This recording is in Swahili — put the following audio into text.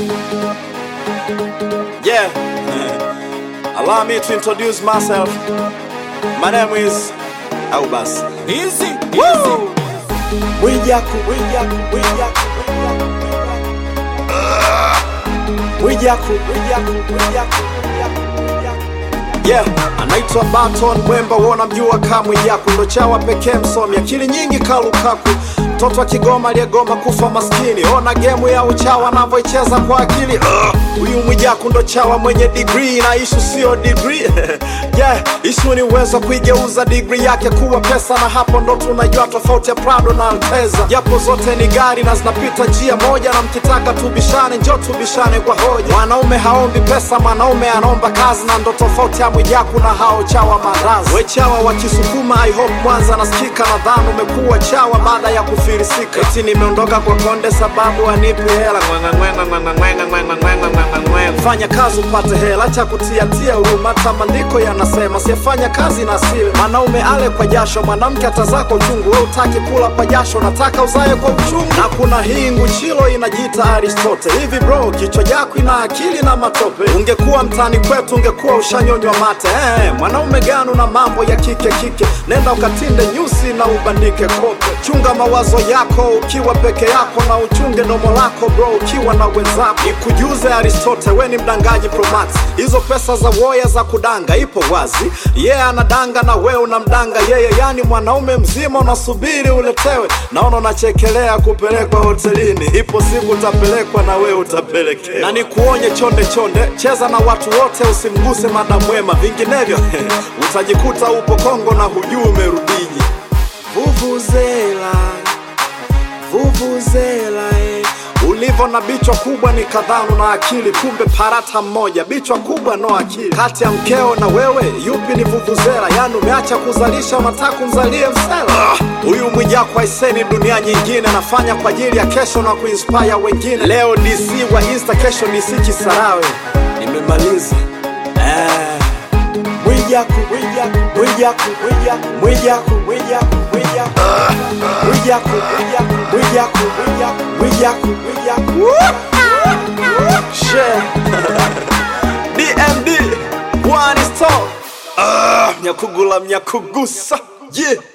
Yeah. Allow me to introduce myself. My name is Aubas. Easy, Woo! Wijaku, Wijaku, Wijaku, Wijaku, Wijaku, Wijaku, Wijaku. Yeah, anaitwa Baton Mwemba, wona mjua kamwe Jaku, ndo chawa pekee msomi, akili nyingi kalukaku mtoto wa Kigoma aliyegoma kufa maskini. Ona gemu ya uchawa anavyoicheza kwa akili. Ugh, Huyu Mwijaku ndo chawa mwenye degree na ishu sio degree yeah, ishu ni uwezo wa kuigeuza degree yake kuwa pesa, na hapo ndo tunajua tofauti ya Prado na Alteza, japo zote ni gari na zinapita njia moja, na mkitaka tubishane, njo tubishane kwa hoja. Mwanaume haombi pesa, mwanaume anaomba kazi, na ndo tofauti ya Mwijaku na hao chawa marazi. We chawa wa Kisukuma, I hope Mwanza nasikika, nadhani umekuwa chawa baada ya kufirisika. Eti nimeondoka kwa konde sababu anipi hela Ngwenga, ngwenga, ngwenga, ngwenga, ngwenga, ngwenga, ngwenga, ngwenga. Fanya kazi upate hela, cha kutiatia huruma. Hata maandiko yanasema siyefanya kazi na asile. Mwanaume ale kwa jasho, mwanamke atazaa kwa uchungu. We utaki kula kwa jasho, nataka uzae kwa uchungu. Na kuna hii nguchilo inajiita Aristote. Hivi bro, kichwa chako ina akili na matope. Ungekuwa mtani kwetu, ungekuwa ushanyonywa mate. Eh, mwanaume gani una mambo ya kike kike? Nenda ukatinde nyusi na ubandike kope. Chunga mawazo yako ukiwa peke yako, na uchunge domo lako bro ukiwa na wenzako. Nikujuze Aristote, we ni mdangaji Promax. Hizo pesa za woya za kudanga ipo wazi, yeye yeah, anadanga na we unamdanga yeye, yani mwanaume mzima unasubiri uletewe. Naona unachekelea kupelekwa hotelini, ipo siku utapelekwa na we utapelekewa. Na nikuonye chonde chonde, cheza na watu wote, usimguse madamu wema, vinginevyo utajikuta upo Kongo na hujui umerudiji. Vuvuzela, vuvuzela eh. Ulivyo na bichwa kubwa ni kadhanu na akili, kumbe parata mmoja, bichwa kubwa no akili. Kati ya mkeo na wewe, yupi ni vuvuzela? Yani umeacha kuzalisha, unataka kumzalie msela. Ah, Huyu Mwijaku aiseni dunia nyingine, anafanya kwa ajili ya kesho na kuinspire wengine. Leo DC wa Insta, kesho DC Kisarawe. Nimemaliza eh. Mwijaku, Mwijaku, Mwijaku, Mwijaku, Mwijaku, Mwijaku, Mwijaku, Mwijaku, Mwijaku, Mwijaku, Mwijaku, Mwijaku, Mwijaku. Share. DMD, one is talk. Ah, Mnyakugula mnyakugusa. Yeah.